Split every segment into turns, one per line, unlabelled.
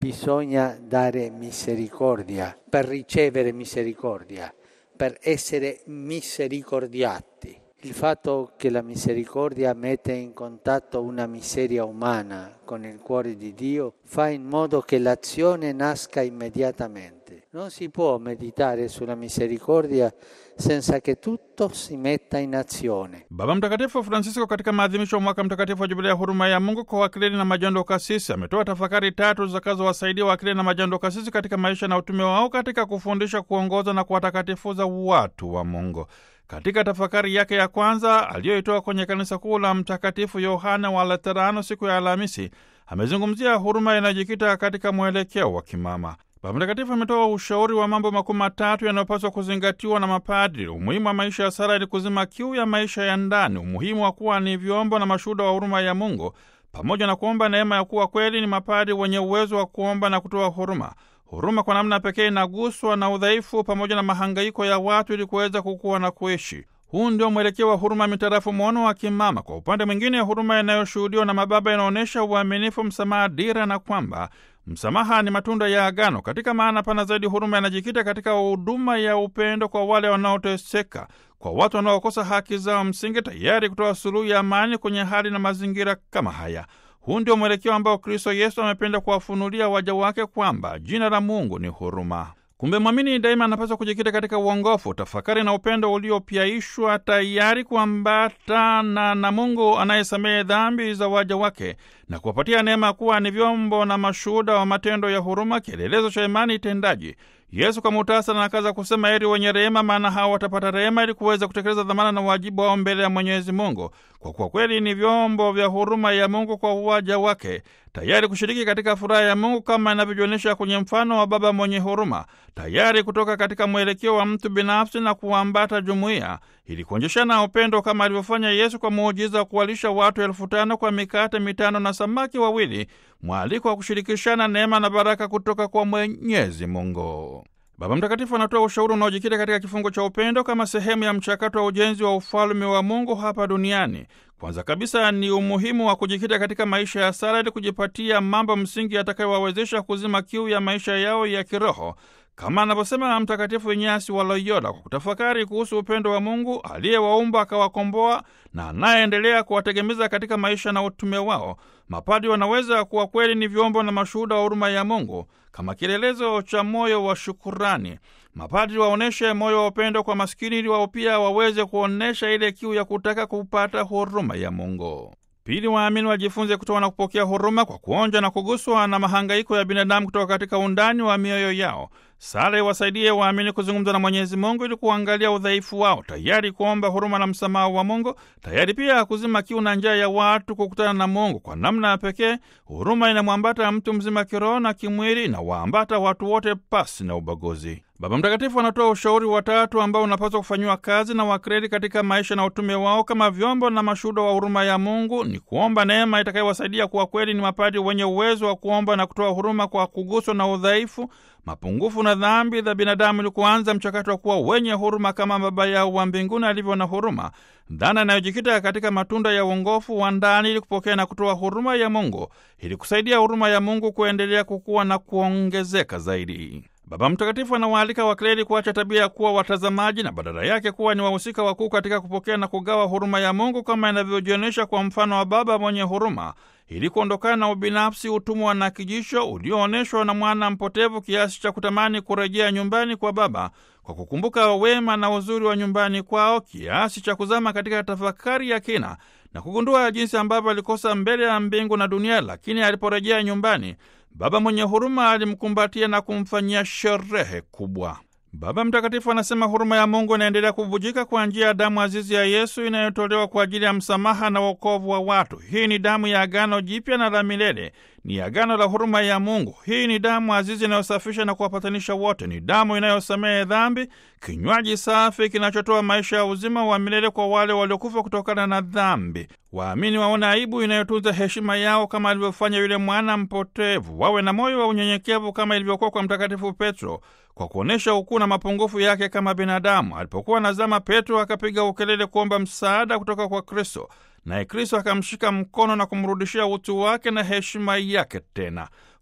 bisogna dare misericordia per ricevere misericordia, per essere misericordiati. Il fatto che la misericordia mette in contatto una miseria umana con il cuore di Dio fa in modo che l'azione nasca immediatamente. Non si può meditare sulla misericordia senza che tutto si metta in azione.
Baba Mtakatifu Francisco katika maadhimisho ya mwaka mtakatifu wa jubilia ya huruma ya Mungu kwa wakileli na majando kasisi ametoa tafakari tatu zitakazowasaidia wakileli na majando kasisi katika maisha na utume wao katika kufundisha, kuongoza na kuwatakatifuza watu wa Mungu. Katika tafakari yake ya kwanza aliyoitoa kwenye kanisa kuu la Mtakatifu Yohane wa Laterano siku ya Alhamisi, amezungumzia huruma inayojikita katika mwelekeo wa kimama. Baba Mtakatifu ametoa ushauri wa mambo makuu matatu yanayopaswa kuzingatiwa na mapadri: umuhimu wa maisha ya sala ili kuzima kiu ya maisha ya ndani, umuhimu wa kuwa ni vyombo na mashuhuda wa huruma ya Mungu, pamoja na kuomba neema ya kuwa kweli ni mapadri wenye uwezo wa kuomba na kutoa huruma. Huruma kwa namna pekee inaguswa na udhaifu pamoja na mahangaiko ya watu ili kuweza kukua na kuishi. Huu ndio mwelekeo wa huruma mitarafu mwono wa kimama. Kwa upande mwingine, huruma inayoshuhudiwa na mababa inaonyesha uaminifu, msamaha, dira na kwamba msamaha ni matunda ya agano. Katika maana pana zaidi, huruma inajikita katika huduma ya upendo kwa wale wanaoteseka, kwa watu wanaokosa haki zao msingi, tayari kutoa suluhu ya amani kwenye hali na mazingira kama haya. Huu ndio mwelekeo ambao Kristo Yesu amependa kuwafunulia waja wake kwamba jina la Mungu ni huruma. Kumbe mwamini daima anapaswa kujikita katika uongofu, tafakari na upendo uliopyaishwa, tayari kuambatana na Mungu anayesamehe dhambi za waja wake na kuwapatia neema kuwa ni vyombo na mashuhuda wa matendo ya huruma, kielelezo cha imani tendaji. Yesu kwa muhtasari anakaza kusema, heri wenye rehema, maana hao watapata rehema, ili kuweza kutekeleza dhamana na wajibu wao mbele ya Mwenyezi Mungu, kwa kuwa kweli ni vyombo vya huruma ya Mungu kwa waja wake, tayari kushiriki katika furaha ya Mungu kama inavyojionyesha kwenye mfano wa baba mwenye huruma, tayari kutoka katika mwelekeo wa mtu binafsi na kuambata jumuiya ili kuonyeshana upendo kama alivyofanya Yesu kwa muujiza wa kuwalisha watu elfu tano kwa mikate mitano na samaki wawili, mwaliko wa kushirikishana neema na baraka kutoka kwa Mwenyezi Mungu. Baba Mtakatifu anatoa ushauri unaojikita katika kifungo cha upendo kama sehemu ya mchakato wa ujenzi wa ufalme wa Mungu hapa duniani. Kwanza kabisa ni umuhimu wa kujikita katika maisha ya sala ili kujipatia mambo msingi yatakayowawezesha kuzima kiu ya maisha yao ya kiroho kama anavyosema Mtakatifu Inyasi wa Loyola, kwa kutafakari kuhusu upendo wa Mungu aliyewaumba akawakomboa na anayeendelea kuwategemeza katika maisha na utume wao. Mapadi wanaweza kuwa kweli ni vyombo na mashuhuda wa huruma ya Mungu kama kielelezo cha moyo wa shukurani. Mapadri waonyeshe moyo wa upendo kwa maskini, ili wao pia waweze kuonyesha ile kiu ya kutaka kupata huruma ya Mungu. Pili, waamini wajifunze kutoa na kupokea huruma kwa kuonja na kuguswa na mahangaiko ya binadamu kutoka katika undani wa mioyo yao. Sala iwasaidie waamini kuzungumza na Mwenyezi Mungu ili kuangalia udhaifu wao, tayari kuomba huruma na msamaha wa Mungu, tayari pia kuzima kiu na njaa ya watu kukutana na Mungu. Kwa namna ya pekee, huruma inamwambata mtu mzima kiroho na kimwili, na waambata watu wote pasi na ubaguzi. Baba Mtakatifu anatoa ushauri watatu ambao unapaswa kufanyiwa kazi na wakreli katika maisha na utume wao kama vyombo na mashuhuda wa huruma ya Mungu. Ni kuomba neema itakayowasaidia kuwa kweli ni mapadi wenye uwezo wa kuomba na kutoa huruma kwa kuguswa na udhaifu, mapungufu na dhambi za binadamu, ili kuanza mchakato wa kuwa wenye huruma kama Baba yao wa mbinguni alivyo na huruma, dhana inayojikita katika matunda ya uongofu wa ndani, ili kupokea na kutoa huruma ya Mungu, ili kusaidia huruma ya Mungu kuendelea kukua na kuongezeka zaidi. Baba Mtakatifu anawaalika wakleri kuacha tabia ya kuwa watazamaji na badala yake kuwa ni wahusika wakuu katika kupokea na kugawa huruma ya Mungu kama inavyojionyesha kwa mfano wa baba mwenye huruma, ili kuondokana na ubinafsi, utumwa na kijisho ulioonyeshwa na mwana mpotevu kiasi cha kutamani kurejea nyumbani kwa baba kwa kukumbuka wema na uzuri wa nyumbani kwao, kiasi cha kuzama katika tafakari ya kina na kugundua jinsi ambavyo alikosa mbele ya mbingu na dunia, lakini aliporejea nyumbani Baba mwenye huruma alimkumbatia na kumfanyia sherehe kubwa. Baba Mtakatifu anasema huruma ya Mungu inaendelea kubujika kwa njia ya damu azizi ya Yesu inayotolewa kwa ajili ya msamaha na wokovu wa watu. Hii ni damu ya agano jipya na la milele, ni agano la huruma ya Mungu. Hii ni damu azizi inayosafisha na kuwapatanisha wote, ni damu inayosamehe dhambi, kinywaji safi kinachotoa maisha ya uzima wa milele kwa wale waliokufa kutokana na dhambi. Waamini waone aibu inayotunza heshima yao kama alivyofanya yule mwana mpotevu. Wawe na moyo wa unyenyekevu kama ilivyokuwa kwa Mtakatifu Petro, kwa kuonyesha ukuu na mapungufu yake kama binadamu. Alipokuwa nazama, Petro akapiga ukelele kuomba msaada kutoka kwa Kristo, naye Kristo akamshika mkono na kumrudishia utu wake na heshima yake tena.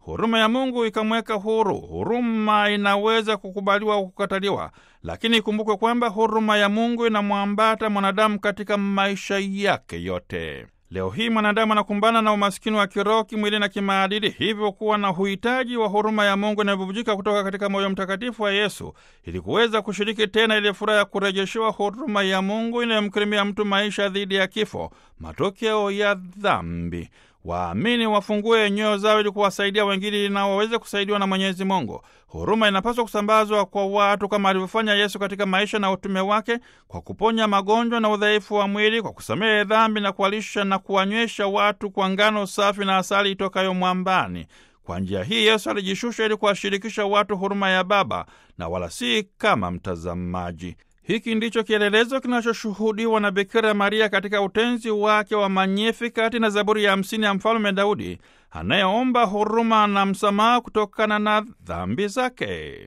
huruma ya Mungu ikamweka huru. Huruma inaweza kukubaliwa au kukataliwa, lakini ikumbukwe kwamba huruma ya Mungu inamwambata mwanadamu katika maisha yake yote. Leo hii mwanadamu anakumbana na umasikini wa kiroho, kimwili na kimaadili, hivyo kuwa na uhitaji wa huruma ya Mungu inayobubujika kutoka katika moyo mtakatifu wa Yesu ili kuweza kushiriki tena ile furaha ya kurejeshewa huruma ya Mungu inayomkirimia mtu maisha dhidi ya kifo, matokeo ya dhambi. Waamini wafungue nyoyo zao ili kuwasaidia wengine na waweze kusaidiwa na Mwenyezi Mungu. Huruma inapaswa kusambazwa kwa watu kama alivyofanya Yesu katika maisha na utume wake, kwa kuponya magonjwa na udhaifu wa mwili, kwa kusamehe dhambi na kuwalisha na kuwanywesha watu kwa ngano safi na asali itokayo mwambani. Kwa njia hii Yesu alijishusha ili kuwashirikisha watu huruma ya Baba na wala si kama mtazamaji. Hiki ndicho kielelezo kinachoshuhudiwa na Bikira Maria katika utenzi wake wa Magnificat na Zaburi ya hamsini ya Mfalme Daudi anayeomba huruma na msamaha kutokana na dhambi zake.